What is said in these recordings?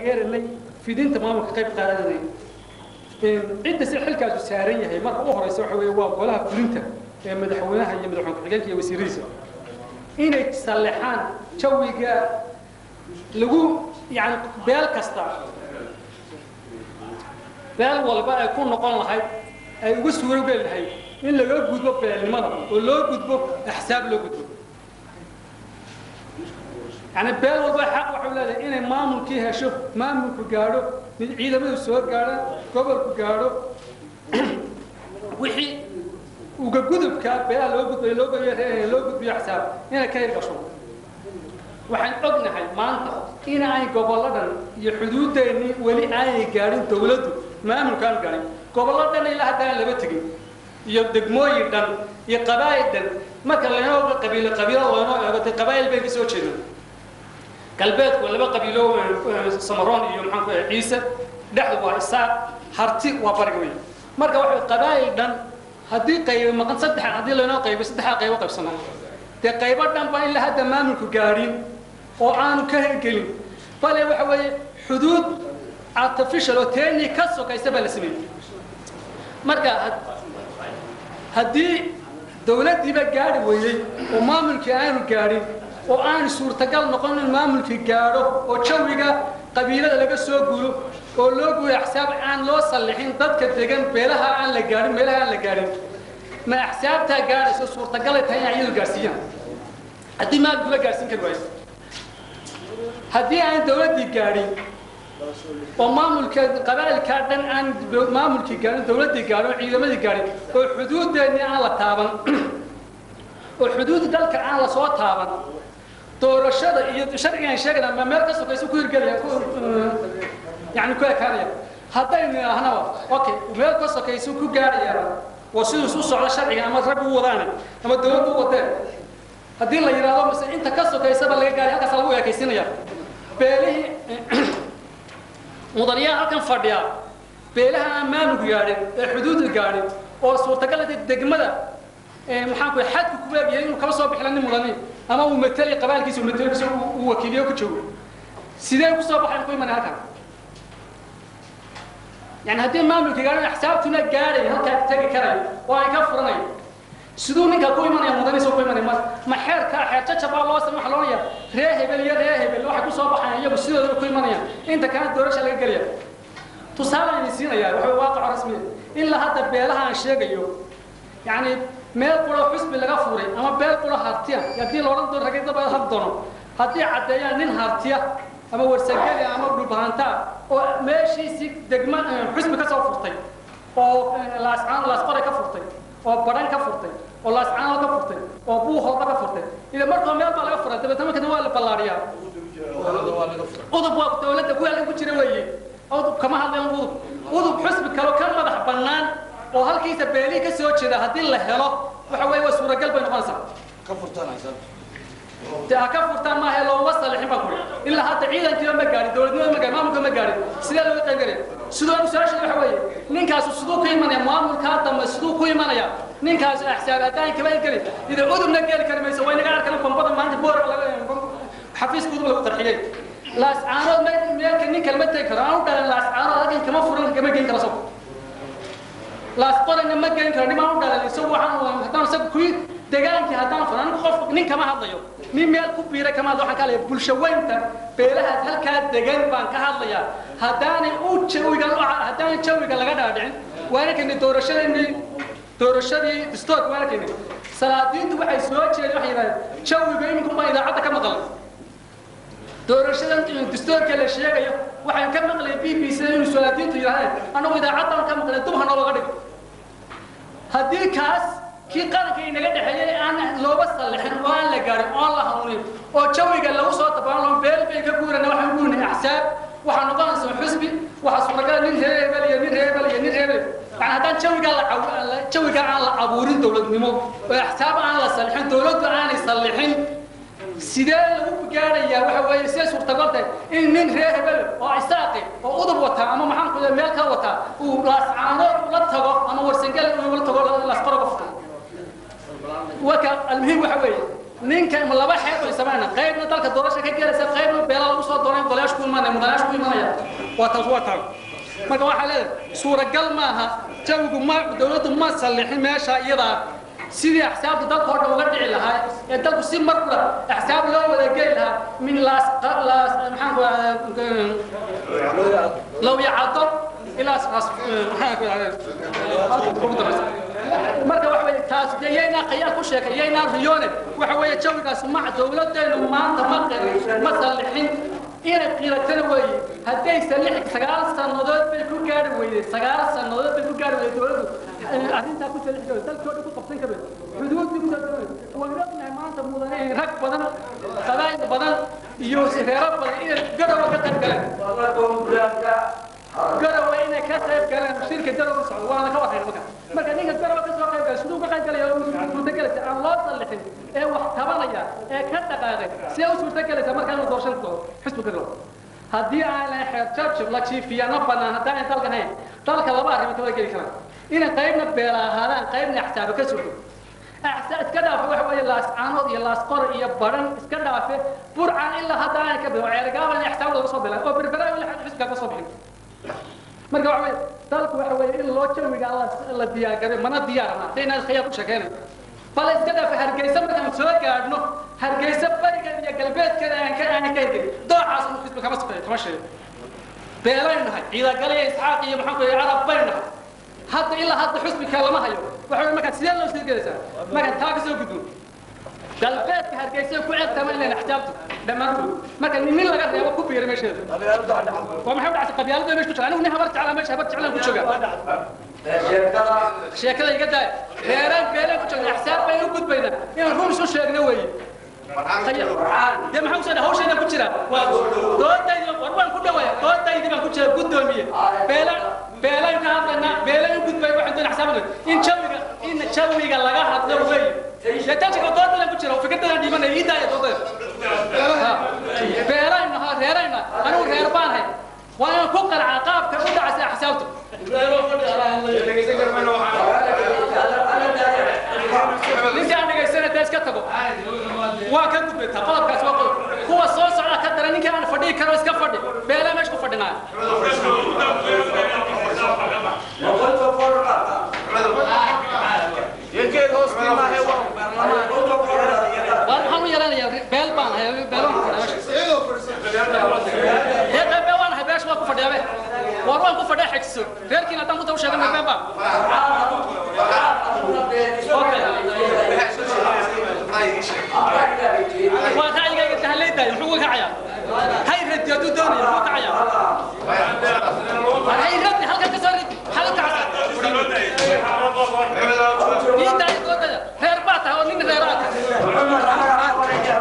geerinay fidinta maamulka qayb qaadanay cidda si xilkaasu saaran yahay marka u horeysa waxa weeye waa golaha fulinta ee madaxweynaha iyo madaxweyne ku-xigeenka iyo wasiiradiisa inay sallexaan jawiga lagu yani beel kasta beel walba ay ku noqon lahayd ay uga suuro geli lahayd in laga gudbo beelnimada oo loo gudbo axsaab loo gudbo yani beel walba xaq waxay leedahay inay maamulkii hesho maamulku gaadho mid ciidamadu soo gaadhaan gobolku gaadho wixii uga gudubka beelaha loo gudbayo loo gudbiyo loo gudbiyo axsaab inay ka hirgasho waxaan ognahay maanta in ay gobolladan iyo xuduudeennii weli aanay gaadhin dawladdu maamulkaan gaadhin gobollo dhan ilaa haddaan laba tegin iyo degmooyin dhan iyo qabaa'il dhan marka laynoo qabiilo qabiilo loonoo eego dee qabaa'il bay ka soo jeedaan galbeedku waa laba qabiilo samaroon iyo maxaan ku ciise dhexdu waa isaaq harti waa bariga wey marka waxa qabaa'il dhan haddii qaybo maqan saddex haddii laynoo qaybo saddexdaa qaybo qaybsanaa dee qaybo dhan baa in la hadda maamulku gaadhin oo aanu ka hirgelin bale waxa weeye xuduud artificial oo teeni ka sokaysa baa la sameeyey marka haddii dawladdiiba gaadhi weeyey oo maamulkii aanu gaadhin oo aan suurtagal noqon in maamulkii gaadho oo jawiga qabiilada laga soo guuro oo loo guuro axsaab aan loo sallixin dadka degan beelaha aan la gaadhin meelaha aan la gaadhin ma axsaabtaa gaadhayso suurtagalay tahay inay iyadu gaadhsiiyaan haddii maamulkuba gaadhsiin kari waayo haddii aan dawladdii gaadhin oo maamulka qabaa'ilkaa dhan aan maamulkii gaadhin dawladdii gaadhin oo ciidamadii gaadhin oo xuduudeennii aan la taaban oo xuduud dalka aan la soo taaban doorashada iyo sharcigan sheegana ma meel ka sokayso ku hirgelaya yani ku ekaanaya haddaynu idhaahnaba okay meel ka sokayso ku gaadhayaba oo siduu isu socdo sharciga ama rag u wadaane ama dawladdu u wadeen haddii la yidhaahdo mise inta ka sokaysaba laga gaadhay halkaas lagu ekaysinaya beelihii mudanayaal halkan fadhiya beelaha aan maamulku gaadhin ee xuduudu gaadhin oo suurtagal degmada maxaan ku xadku ku leeyahay inuu kala soo bixila nin mudani ama uu matali qabaalkiisa uu matali uu wakiiliyo ku joogo sidee ku soo baxay ku imanay halkan yani haddii maamulka gaadhin axsaabtuna gaadhay halkaa tegi karayo oo ay ka furanayo siduu ninka ku imanaya mudaniisa ku imanaya ma ma xeerka xeer jajabaa loo sama waxa loonaya ree hebel iyo ree hebel waxay ku soo baxayaan iyagu sidooda ku imanayaan inta kana doorasha laga gelaya tusaale ayni siinaya waxa waaqaco rasmiya ilaa hadda beelaha aan sheegayo yani meel quro xusbi laga furay ama beel quro hartiya haddii loodhan doono ragidaba had doono haddii caddeeyaan nin hartiya ama warsageli ama dhulbahanta oo meeshiisii degma xusbi ka soo furtay oo laascaan laasqore ka furtay oo badhan ka furtay oo laascaano ka furtay oo buuhoodba ka furtay ila markoo meel baa laga furay dabeetna markana waa la ballaadhiyaa udub waa dawladda kuwaalkan ku jira weeye udub kama hadlayan udub udub xusbi kalo ka madax bannaan oo halkiisa beelihii ka soo jeeda haddii la helo waxa weeye waa suuragal bay noqonaysaa ka furtanaysa de ha ka furtaan maaha looma salixin baa kuri ilaa hadda ciidankiiba ma gaadhin dawladnimada ma gaadhin maamulka ma gaadhin sidee looga qayb galaya sidoo su-aasha waxa weeye ninkaasu siduu ku imanaya maamulkaa dambe siduu ku imanaya ninkaasu axsaab haddaan kaba geli ida udubna geli kari mayso way naga arkan bombada maanta boor xafiiska udub lagu qarxiyey laascaanood meelka nin kalma tegi karo aan u dhalan laascaanood halkan kama furan kama geyn karo isagu laasqorana ma geyn karo nimaan u dhalan isagu waxaan haddaan isagu kuyi degaankii haddaan furan anigu qof nin kama hadlayo nin meel ku biiray kama hadlo waxaan ka hadlaya bulsho weynta beelaha halkaa degan baan ka hadlayaa haddaanay u jawiga haddaan jawiga laga dhaadhicin waana keni doorashadeenii doorashadii distoorka waana keni salaadiintu waxay soo jeedeen waxay yidhahdeen jawiga iminku baa idaacadda ka maqlay doorashadan distoorka la sheegayo waxaan ka maqlay b b c inuu salaadiintu yidhahdeen annagu idaacaddaan ka maqlay dub hanoo laga dhigo haddii kaas kii qaranka inaga dhexeeyey aan looba sallixin oo aan la gaarin oo aan la hanuunin oo jawiga lagu soo tabaan beel bay ka guurana waxaan guurinay axsaab waxaa noqonaysa xusbi waxaa suuragala nin reer hebel iyo nin reer hebel iyo nin reer hebel yani haddaan jawigaa la jawiga aan la abuurin dawladnimo oo axsaab aan la sallixin dawladdu aanay sallixin sidee lagu gaadhayaa waxa weeye see suurtagal tahay in nin reer hebel oo isaaqi oo udub wataa ama maxaan ku meel ka wataa uu laascaanood la tago ama warsangel uu la tago laasqaro ka furto waka almuhiim waxa weeye ninka ma laba xeeb bay samayna qaybna dalka doorasha ka gelaysa qaybna beela lagu soo dooray golayaasha ku imanaya mudanayaasha ku imanaya waa taas waa taas marka waxaa leedahay suuragal maaha jawigu ma dowladdu ma sallixin meesha iyadaa sidii axsaabta dalka oo dhan uga dhici lahaa ee dalku si mar kula axsaab loo wada geli lahaa min laas laas maxaan ku low yacado ilaa maxaan ku marka waxa weeye taas yaynaa qayaal ku sheekay yaynaa riyoone waxa weeye jawigaas ma dowladdeenu maanta ma ma sallixin inay qiilatana weeye hadday salix sagaal sannadood bay ku gaari weyday sagaal sannadood bay ku gaari weyday dowladdu arrintaa ku salix garay dalkoo dhan ku qabsan karay xuduudii ku dalkooda waan ognahay maanta mudane rag badan qabaa'il badan iyo reero badan inay garowa ka qayb galeen garowa inay ka qayb galeen shirka garowa socdo waana ka warrayna marka marka ninka garowa ka soo qayb galay siduu ka qayb galaya suurtagelaysa aan loo sallixin ee wax tabanaya ee ka dhaqaaqay see u suurtagelaysa markaa inuu doorashan ku doono xisbiga galo haddii aan lahayn xeer jabjab la jiifiyana bannaan haddaan aan dalkan hayn dalka laba arrimood waa geli karaan inay qaybna beela ahaadaan qaybna axsaaba ka surto iska dhaafe waxa weeye laas caanood iyo laas qor iyo baran iska dhaafe burcan ilaa hadda aan ka bixin ceergaaban iyo axsaab laga soo bilaay oo berbera ilaa xisbiga ka soo bixin marka waxa weeye dalku waxa weeye in loo jawiga la diyaargaray mana diyaarna haddayna khiyaar ku sheekeynayo bal iska dhaafe hargeysa markaan soo gaadhno hargeysa barigeeda iyo galbeedkeeda aan ka aan ka hirgelin doocaas uu xisbi kama safeeyo kama sheego beelaynu nahay ciidagale iyo isxaaq iyo maxaan ku yidhi carab baynu nahay hadda ilaa hadda xusbiga lama hayo waxa weeye markaa sidee loo sii gelaysaa markaan taa ka soo gudbo galbeedka hargeysa ku ceebtama inayna axjaabtu dhammaantood marka nin laga reebo ku biira meesheeda waa maxay u dhactay qabyaalada meesha ku jira anigu nin habar jeclaa meesha habar jeclaan ku jooga sheekada iga daay reeraan beelaan ku joogna axsaab baynu u gudbaynaa inaan run isu sheegno weeye dee maxaa usoo hawshayna ku jira doodaydi war waan ku dhawaaya doodaydi baan ku jira guddoomiye beela beelaan ka hadlaynaa beelaan u gudbay waxaan doon axsaabada in jawiga in jawiga laga hadlo weeye dee tajiga doodaydan ku jira fikradadaan dhimanaya ii daaya doodayda beelaan nahaa reerayna anigu reer baan hay waa inaan ku qarcaa qaabka u dhacaysa axsaabtu ninkaan dhegaysana dee iska tago waa ka gudbaytaa qodobkaas waa qodob kuwa soo socda ka dara ninka aan fadhihi karo iska fadhi beelaa meesha ku fadhinaa waar maxaan u yeelanayaa beel baan hay beel waan ku fadhiyaa meesha dee beel waan hay beesha waa ku fadhiyaa be waar waan ku fadhiyaa xejiso reerkiina haddaan ku taw sheegan been baan waa ra'yigayga tahaleydaayo muxuu uga kacayaa hay radi hadduu doonaya muxuu kacayaa hay radi halkan ka soo ridi halka casa ii daayo doodada reer baa tahay oo nin reer aa tahay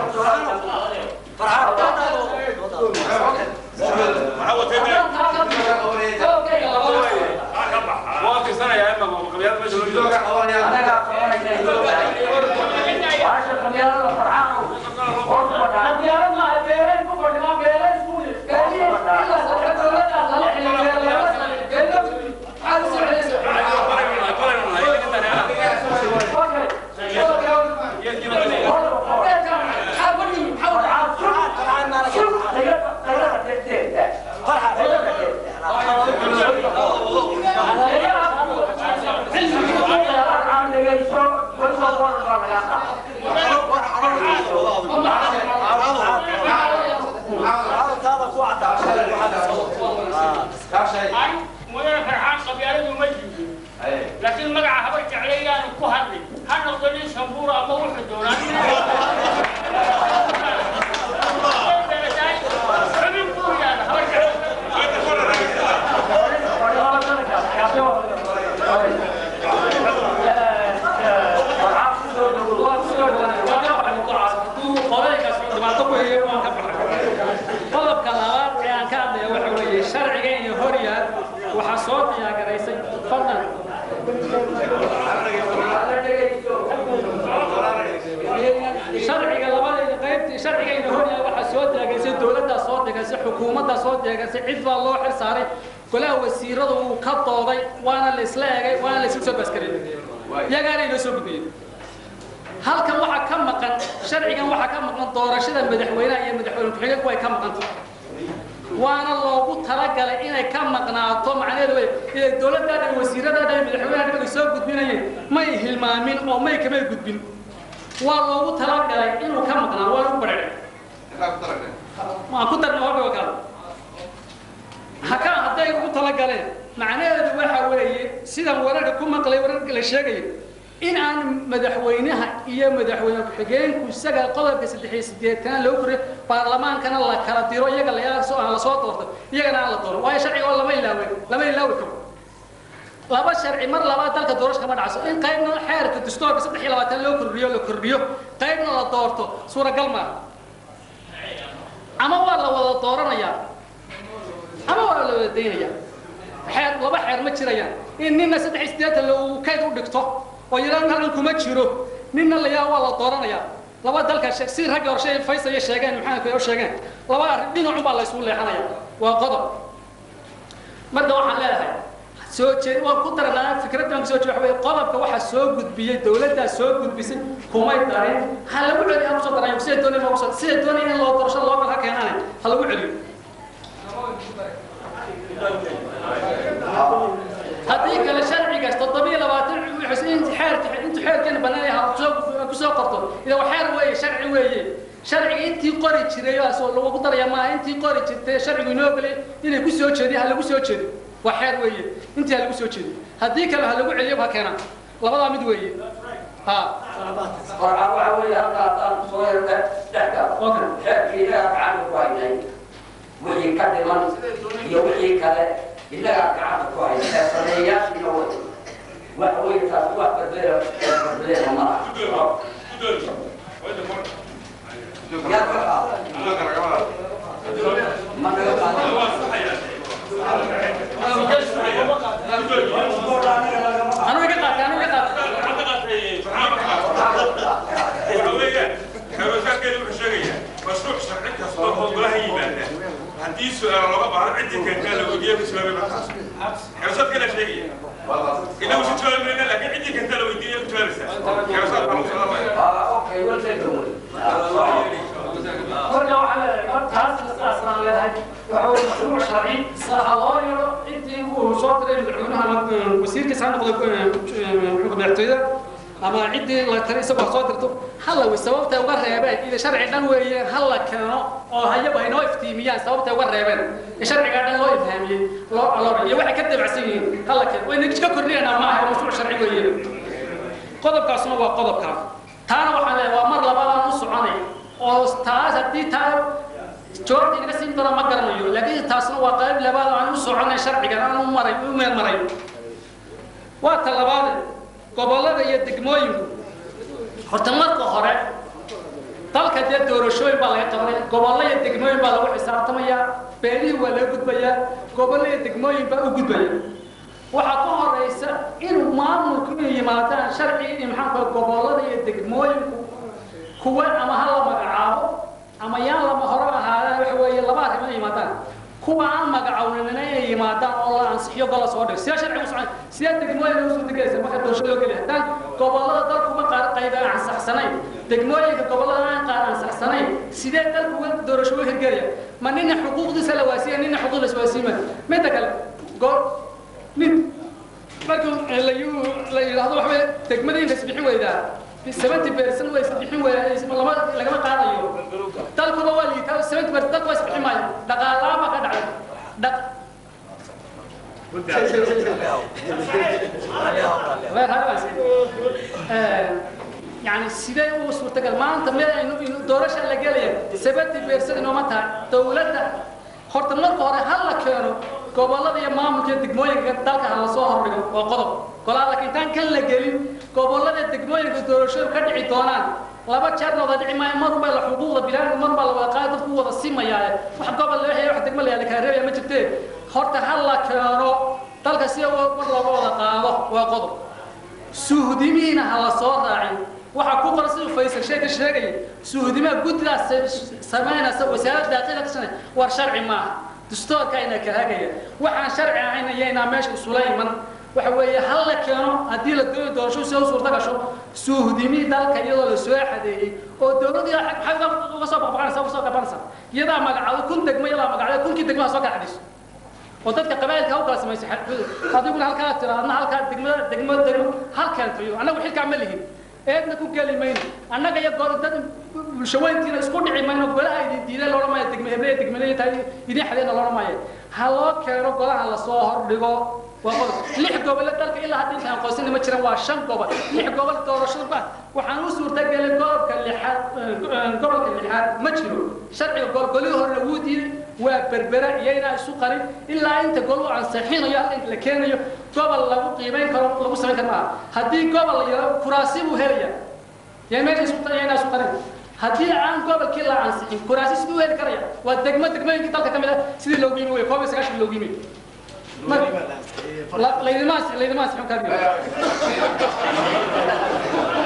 mudane farxaan qabyaaladu ma jirin laakiin magaca habar jeclaydaanu ku hadlay ha noqdo nin shambuura ama wuxuu doonaa xubin buu yidhahda habar qodobka labaad ee aan ka hadlaya waxa weeye sharciga iyo horyaal waxaa soo diyaagaraysay fadlan sharciga labadayda qaybtii sharciga iyo horyaal waxaa soo diyaagaraysay dowladdaa soo degaysay xukuumaddaa soo degaysay cid baa loo xil saaray golaha wasiiradu wuu ka dooday waana la isla egay waana la isla soo baaskariyey yagaana inoo soo gudbiyey halkan waxaa ka maqan sharcigan waxaa ka maqan doorashada madaxweynaha iyo madaxweyne ku-xigeenku way ka maqanta waana loogu talagalay inay ka maqnaato macnaheedu wey inay dowladdaada iyo wasiiradaada iyo madaxweynaha dhibada soo gudbinayeen may hilmaamin oo may kamay gudbin waa loogu talagalay inuu ka maqnaa waa lagu badhacay waan ku darna waa kale haka hadday ugu talagaleen macnaheedu waxa weeye sidan wararka ku maqlay wararka la sheegaya in aan madaxweynaha iyo madaxweyne ku-xigeenku isaga qodobka saddex iyo siddeetan loo koriyo baarlamaankana la kala diro iyaga lasoo aan lasoo doorto iyagana aan la doono waayo sharciga oo lama ilaawe lama ilaawi karo laba sharci mar labaad dalka doorasho kama dhacso in qaybna xeerka dastuurka saddex iyo labaatan loo kordhiyo la kordhiyo qaybna la doorto suuragal maaha ama waa la wada dooranayaa ama waa la wada daynayaa xeer laba xeer ma jirayaan in nina saddex iyo siddeetan uu kayd u dhigto oo yidhaan halkan kuma jiro nina layaa waa la dooranayaa laba dalka si ragga horshe faysaya sheegeen maxamed u sheegeen laba arrin dhinacun baa la isugu leexanaya waa qodob marka waxaan leedahay soo jeed waan ku daranaa fikraddan soo jeed waxa qodobka waxa soo gudbiyey dawladdaa soo gudbisay kumay darin ha lagu celiyo ha kusoo darayo sida doonay loogu soo sida doonay in loo doorasho loo kala keenaanay ha lagu celiyo haddii kale sharcigaas toddobiyo labaatan intu xeerka intu xeerkeena banaanay ha kusoo kusoo qorto ida waa xeer weeye sharci weeye sharciga intii qori jiray oo lagu daraya maaha intii qori jirtay sharcigu inoo galay inay ku soo jeediyo ha lagu soo jeedo waa xeer weeye intii ha lagu soo jeedo haddii kale ha lagu celiyo ha keenaan labadaa mid weeye ha qorcaan waxa weeye halkaasaan kusoo yarta dhexda xeerkii inagaa gacanta ku haynay wixii ka dhiman iyo wixii kale inagaa gacanta ku haynay ee sameeyayaashiina way waxa weeye taas wax badbeera badbeera ma laha yaa ka qaada ma naga qaada anu iga qaatay anu iga qaatay haddii su-aal looga baahdo ciddii keentaa la weydiiya ku jawaabay markaas xeesaad kana sheegaya inagu si jawaabi mayna laakiin ciddii keentaa la weydiiya ku jawaabaysaa xeesaad baa lagu socdaa Ah, okay, well taken away. marka waxaa leedahay taas saasaan leedahay waxa weye mashruuc sharci saha loo yeelo intii uu soo diray madaxweynaha ama wasiirkiisa ha noqdo xukunka madaxtooyada ama ciddii la tari isagoo ha soo dirto hala wey sababtay uga reebeen ida sharci dhan weeye ha la keeno oo hayaba haynoo iftiimiyaan sababtay uga reebeen ee sharcigaa dhan loo ifhaamiyey loo aloora iyo waxay ka dabacsan yihiin ha la keeno wayna ka kordhinayna maaha waa mashruuc sharci weeye qodobkaasuna waa qodobkaa taana waxaan leeyahay waa mar labaadaan u soconay oo taas haddii taa jawaabta inaga siin doona ma garanayo laakiin taasna waa qayb labaad oo aan u soconay sharcigan aan u maray u meel maray waa ta labaade gobollada iyo degmooyinku horta marka hore dalka dee doorashooyin baa laga qabanaya gobollo iyo degmooyin baa lagu xisaabtamayaa beelihii waa laga gudbayaa gobollo iyo degmooyin baa u gudbaya waxaa ka horeysa inuu maamulku inay yimaadaan sharci in maxaanka gobollada iyo degmooyinku kuwa ama ha la magacaabo ama yaan lama hore ahaadaan waxa weeye laba arrimo inay yimaadaan kuwa aan magacawnimina inay yimaadaan oo la ansixiyo gola soo dhigo sidee sharcigu socon sidee degmooyinka usoo degaysa marka doorasho loo geliya haddaan gobollada dalkuma qaar qayb aan ansaxsanayn degmooyinka gobollada aan qaar ansaxsanayn sidee dalku uga doorasho u hirgelaya ma nina xuquuqdiisa la waasiya nina xuquuq la iswaasiima midda kale go nin markuu la la yidhaahdo waxa weye degmadiinka isbixin weydaa seventy percent way isbixin weydaa lama lagama qaadayo dalkuba waa liitaa seventy percent dalku waa isbixin maayo dhaqaalaha baa ka dhacay dhaq يعني سيدي هو سورتقال ما أنت ما إنه دورش اللي قال سبتي بيرسل إنه متى دولة horta marka hore ha la keeno gobollada iyo maamulka degmooyinka dalka ha la soo hordhigo waa qodob golaa laakiin intaan kan la gelin gobollada degmooyinka doorashadu ka dhici doonaan laba jeerna wada dhici maayo mar baa la xuquuqda bilaadka mar baa la wada qaadi dadku wada simayaaye wax gobol la waxay wax degmo la yaala kala reebaya ma jirtee horta ha la keeno dalka si mar looga wada qaado waa qodob suuhdimihiina ha la soo raacin waxaa ku qoran siduu faysal sheeka sheegaya suuhdimaha guddidaas samaynaysa wasaaradda daaqilka ka shanay war sharci maaha dastuurka ayna ka hagaya waxaan sharci ahayn ayaynaa meesha isula iman waxa weeye hal la keeno haddii la doonayo doorasho si u suurta gasho suuhdimi dalka iyadoo la soo xadeeyey oo dowladii maxay uga soo baqbaqanaysa uga soo qabanaysa iyadaa magacado kun degmo iyadaa magacdo kunkii degmaha soo kala xadhiso oo dadka qabaa'ilka u kala samaysa adiguna halkaa tira adna halkaa degmada degmo degmo halkaan tayo annagu xilkaa ma lihin eedna ku geli mayno annaga iyo gol dad bulshaweyntiina isku dhici mayno golaha idin diiday loodhan maayo degme heble degmele tahay idin xadeena loodhan maayo ha loo keeno golaha lasoo hordhigo waa qodob lix gobole dalka ilaa hadda intaan qoysina ma jiraan waa shan gobol lix gobol doorashada ba waxaan u suurtagelay gobolka lixaad gobolka lixaad ma jiro sharciga golgolihii horena wuu diiday waa berbera iyaynaa isu qarin ilaa inta gol u ansixinayo halka inta la keenayo gobol lagu qiimayn karo lagu samayn karo maaha haddii gobol la yaro kuraasi buu helaya yaa meesha isu iyaynaa isu qarin haddii aan gobolkii la ansixin kuraasi siduu heli karaya waa degmo degmooyinkii dalka ka mid ah sidii loogu yimi wey koob iyo sagaashan loogu yimi laydimaas laydimaas xun kaadiyo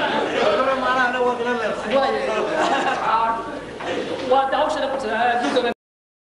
waa de hawshana